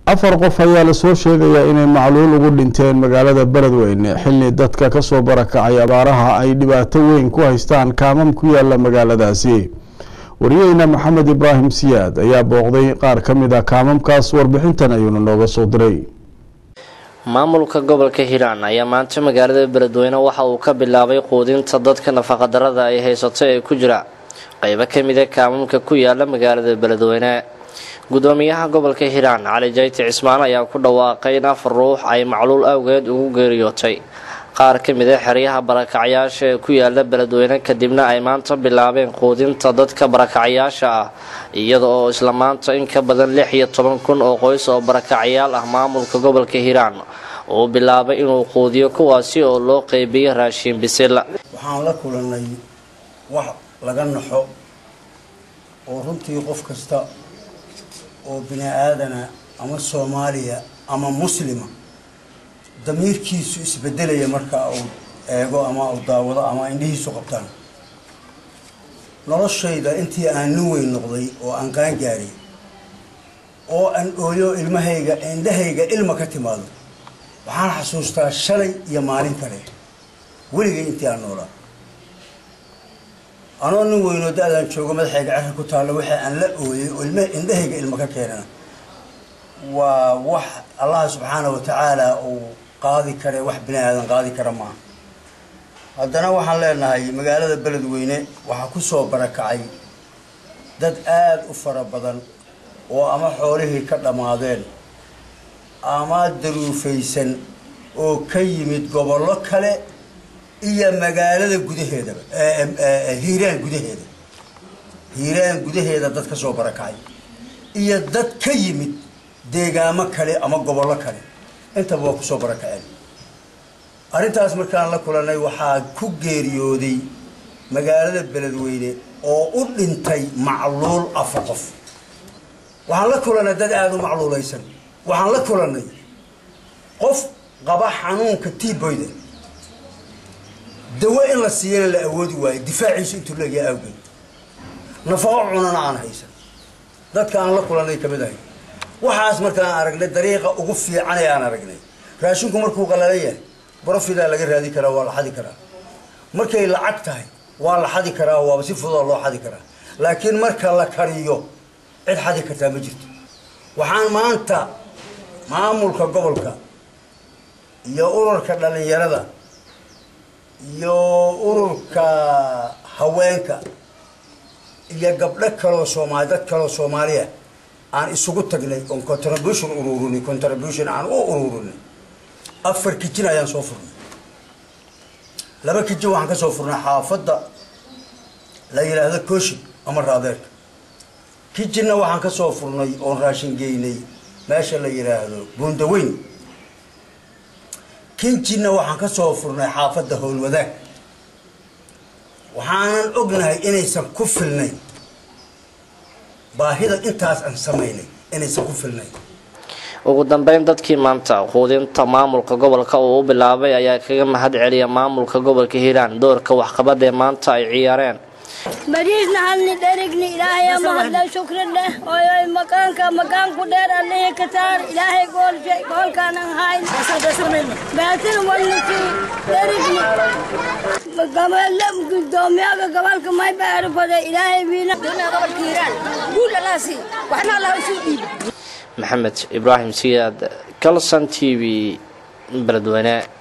afar qof ayaa lasoo sheegayaa inay macluul ugu dhinteen magaalada beledweyne xilli dadka kasoo barakacay abaaraha ay dhibaato weyn ku haystaan kaamam ku yaala magaaladaasi wariyeyna maxamed ibraahim siyaad ayaa booqday qaar ka mid a kaamamkaas warbixintan ayuuna nooga soo diray maamulka gobolka hiiraan ayaa maanta magaalada beledweyne waxa uu ka bilaabay quudinta dadka nafaqadarada ay haysato ee ku jira qeybo kamida kaamamka ku yaala magaalada beledweyne gudoomiyaha gobolka hiiraan cali jayti cismaan ayaa ku dhawaaqay in afar ruux ay macluul awgeed ugu geeriyootay qaar ka mid a xeryaha barakacyaasha ee ku yaala beledweyne kadibna ay maanta bilaabeen quudinta dadka barakacyaasha ah iyada oo isla maanta in ka badan lix iyo toban kun oo qoys oo barakacyaal ah maamulka gobolka hiiraan uu bilaabay inuu quudiyo kuwaasi oo loo qeybiyo raashiin bisil waxaan la kulanay wax laga naxo oo runtii qof kasta oo bini aadana ama soomaaliya ama muslima damiirkiisu isbedelaya marka uu eego ama uu daawado ama indhihiisu qabtaan noloshayda intii aan nin weyn noqday oo aan qaangaari oo aan ooyo ilmahayga indhahayga ilma ka timaado waxaan xasuustaa shalay iyo maalin kale weligay intii aan noolaa anoo nin weynoo da-daan joogo madaxayga cerka ku taalla waxa aan la ooyay oo ilma indhahayga ilma ka keenana waa wax allah subxaana wa tacaala uu qaadi kare wax bini aadan qaadi kara maaha haddana waxaan leenahay magaalada beledweyne waxaa ku soo barakacay dad aada u fara badan oo ama xoolihii ka dhammaadeen ama daruufaysan oo ka yimid gobollo kale iyo magaalada gudaheedaba hiiraan gudaheeda hiiraan gudaheeda dad ka soo barakacay iyo dad ka yimid deegaamo kale ama gobollo kale intaba waa kusoo barakaceen arrintaas markaan la kulanay waxaa ku geeriyooday magaalada beledweyne oo u dhintay macluul afar qof waxaan la kulanay dad aada u macluulaysan waxaan la kulanay qof qaba xanuunka tiboyda dawo in la siiyana la awoodi waayo difaaciisu intuu leeyahay awgeed nafaqo cunana aan haysan dadka aan la kulanay ka mid ahay waxaas markaan aragnay dariiqa ugu fiican ee aan aragnay raashinku markuu qalalan yahay brofidaa laga raadi karaa waa la xadi karaa markay lacag tahay waa la xadi karaa waaba si fududoo loo xadi karaa laakiin marka la kariyo cid xadi kartaa ma jirto waxaan maanta maamulka gobolka iyo ururka dhalinyarada iyo ururka haweenka iyo gabdho kaloo soomaali dad kaloo soomaaliya aan isugu tagnay oon contribution ururinay contribution aan u ururinay afar kijin ayaan soo furnay laba kijin waxaan ka soo furnay xaafadda la yidhaahdo kooshin ama raadeerka kijinna waxaan ka soo furnay oon raashin geynay meesha la yidhaahdo buundaweyn kinjinna waxaan ka soo furnay xaafadda howlwadaag waxaanan ognahay inaysan ku filnayn baahida intaas aan samaynay inaysan ku filnayn ugu dambeyn dadkii maanta quudinta maamulka gobolka uu u bilaabay ayaa kaga mahad celiya maamulka gobolka hiiraan doorka waxqabad ee maanta ay ciyaareen bariisna halni dherigni ilaahay mahadle shukri leh oyoy makaanka makaanku dheer allihii ka saar ilaahay goolshe goolkaanan hayn baatin walnisi dherigni gabale gudoomiyaga gobolka may baarifade ilaahay wiina gobolka hiiraan guul alaasi waxna allah usuu dhiib maxamed ibraahim siyaad calson t v beledweyne